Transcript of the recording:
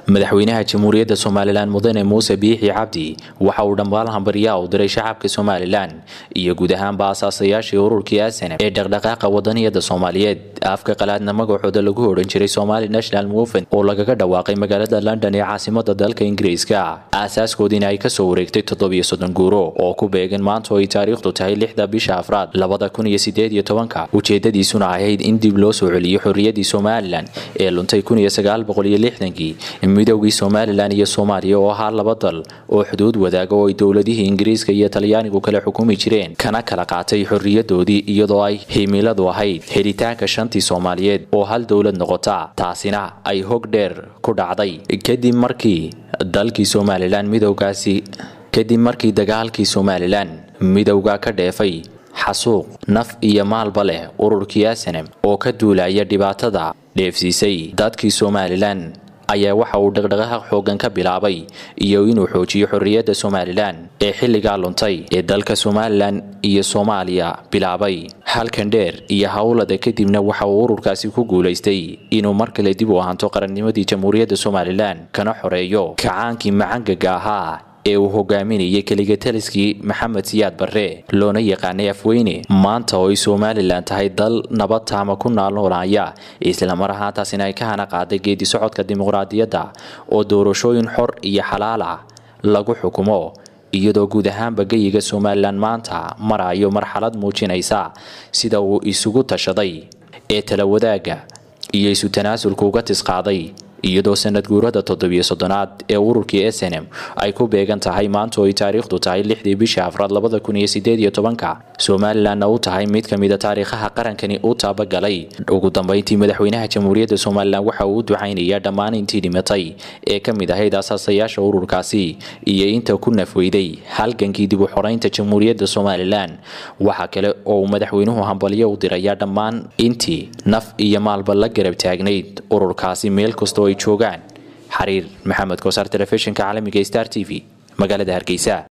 madaxweynaha jamhuuriyadda somalilan mudane muuse biixi cabdi waxa uu dhambaal hambaryaa u diray shacabka somalilan iyo guud ahaanba asaasayaashii ururkii asanam ee dhaqdhaqaaqa wadaniyada soomaaliyeed afka qalaadna magacooda lagu odhan jiray somali national movement oo lagaga dhawaaqay magaalada london ee caasimada dalka ingiriiska aasaaskoodiina ay kasoo wareegtay toddobiyo soddon guuro oo ku beegan maanta oo ay taariikhdu tahay lixda bisha afraad labada kun iyo sideed iyo tobanka ujeedadiisuna ahayd in dib loo soo celiyo xorriyadii somalilan ee luntay kun iyo sagaal boqol iyo lixdankii midowgii somalilan iyo soomaaliya oo ahaa laba dal oo xuduud wadaaga oo ay dowladihii ingiriiska iyo talyaanigu kala xukumi jireen kana kala qaatay xorriyadoodii iyadoo ay himiladu ahayd helitaanka shantii soomaaliyeed oo hal dowlad noqota taasina ay hog dheer ku dhacday kadib markii dalkii somalilan midowgaasi kadib markii dagaalkii somalilan midowga ka dheefay xasuuq naf iyo maalba leh ururkii asanem oo ka duulaya dhibaatada dheefsiisay dadkii somalilan ayaa waxa uu dhaqdhaqaaq xoogan ka bilaabay iyo inuu xoojiyo xorriyadda somalilan ee xilligaa luntay ee dalka somalilan iyo soomaaliya bilaabay halkan dheer iyo howlada kadibna waxa uu ururkaasi ku guulaystay inuu mar kale dib u ahanto qarannimadii jamhuuriyadda somalilan kana xoreeyo kacaankii macangaga ahaa ee uu hogaaminayay keligataliskii maxamed siyaad barre loona yaqaanay afweyne maanta oo ay somalilan tahay dal nabad taama ku naalnoolaya islamar ahaantaasina ay ka hana qaaday geedi socodka dimuqraadiyadda oo doorashooyin xor iyo xalaal ah lagu xukumo iyadoo guud ahaanba geyiga somalilan maanta marayo marxalad muujinaysa sida uu isugu tashaday ee tala wadaagga iyo isu tanaasulka uga tisqaaday iyadoo sanad guurada toddobiyo soddonaad ee ururkii snm ay ku beegan tahay maanta oo ay taariikhdu tahay lixdii bisha afraad labada kun iyo sideed iyo tobanka somalilanna u tahay mid ka mida taariikhaha qarankani u taabagalay ugu dambeyntii madaxweynaha jamhuuriyadda somalilan waxa uu u ducaynayaa dhammaan intii dhimatay ee ka mid ahayd asaasayaasha ururkaasi iyo inta ku nafweyday halgankii dib u xoreynta jamhuuriyadda somalilan waxa kale oo uu madaxweynuhu hambalyo u dirayaa dhammaan intii naf iyo maalba la garab taagnayd ururkaasi meel kastoo ay joogaan xariir maxamed kosaar telefishinka caalamiga star t v magaalada hargeysa